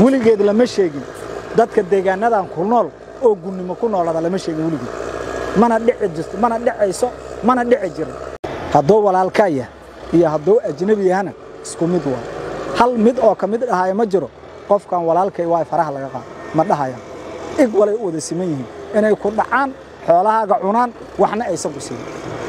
weligeed lama sheegin dadka deegaanadan ku nool oo gunnimo ku noolada lama sheegin weligeed mana dhici jirto mana dhicayso mana dhici jirin hadduu walaalkaa yah iyo hadduu ajnebi yahana isku mid waa hal mid oo ka mid dhahaya ma jiro qofkan walaalkay waa faraha laga qaado ma dhahayaan ig walay u wada siman yihiin inay ku dhacaan xoolahaaga cunaan waxna aysan ku siin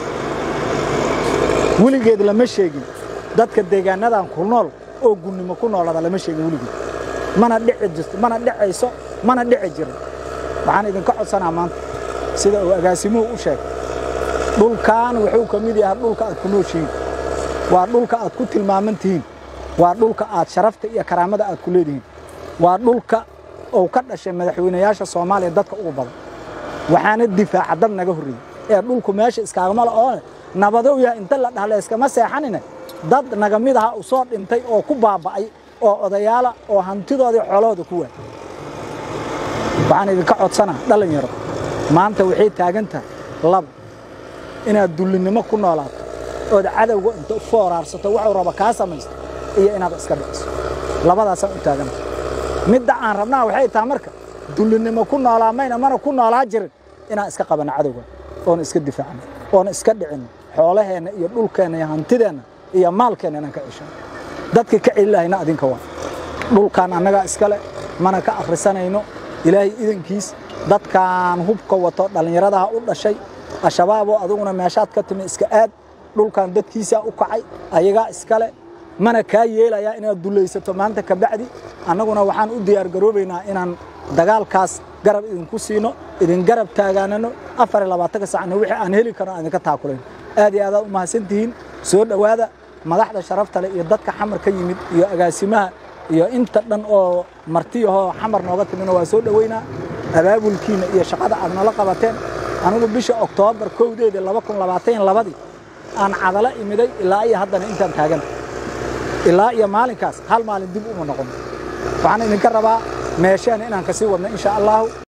weligeed lama sheegin dadka deegaanadan ku nool oo gunnimo ku noolada lama sheegin weligeed mana dhici jirto mana dhicayso mana dhici jirin waxaan idinka codsanaa maanta sida uu agaasimuhu u sheegay dhulkan wuxuu ka mid yahay dhulka aad ku nooshihiin waa dhulka aad ku tilmaaman tihiin waa dhulka aad sharafta iyo karaamada aad ku leedihiin waa dhulka uu ka dhashay madaxweynayaasha soomaaliya dadka ugu badan waxaana difaaca dad naga horreeyey ee dhulku meesha iskaagama la oo nabadow yahay inta la dhahle iskama seexanine dad naga mid aha u soo dhintay oo ku baaba'ay oo odayaala oo hantidoodii xoolahooda ku waay waxaan idinka codsanaa dhallinyaro maanta waxay taagan tahay laba inaad dullinnimo ku noolaato ood cadowga inta fooraarsato waxuu raba kaa samaysto iyo inaad iska dhiciso labadaasaan u taaganta midda aan rabnaa waxay tahay marka dullinnimo ku noolaa mayna mana ku noolaa jirin inaan iska qabanno cadowga oona iska difaacno oona iska dhicinno xoolaheenna iyo dhulkeenna iyo hantideenna iyo maalkeenna inaan ka ceshanno dadka ka celi lahayna adinka waa dhulkan annagaa iskale mana ka akhrisanayno ilaahay idankiis dadkan hubka wato dhallinyaradaha u dhashay al-shabaaboo aduguna meeshaad ka timi iska aad dhulkan dadkiisaa u kacay ayagaa iskale mana kaa yeelayaa inaad dullaysato maanta ka bacdi annaguna waxaan u diyaargaroobaynaa inaan dagaalkaas garab idinku siino idin garab taagaanano afar iyo labaatanka sacna wixii aan heli karno aan idinka taakulayn aad iyo aadaad u mahadsantihiin soo dhowaada madaxda sharafta leh iyo dadka xamar ka yimid iyo agaasimaha iyo inta dhan oo martiyahoo xamar nooga timina waa soo dhoweynaa abaabulkiina iyo shaqada aad nala qabateen anigu bisha oktoobar kowdeedii laba kun labaatan labadii aan cadalo imiday ilaa iyo haddana intaan taagan ilaa iyo maalinkaas hal maalin dib uma noqon waxaan idinka rabaa meesheena inaan kasii wadno insha allahu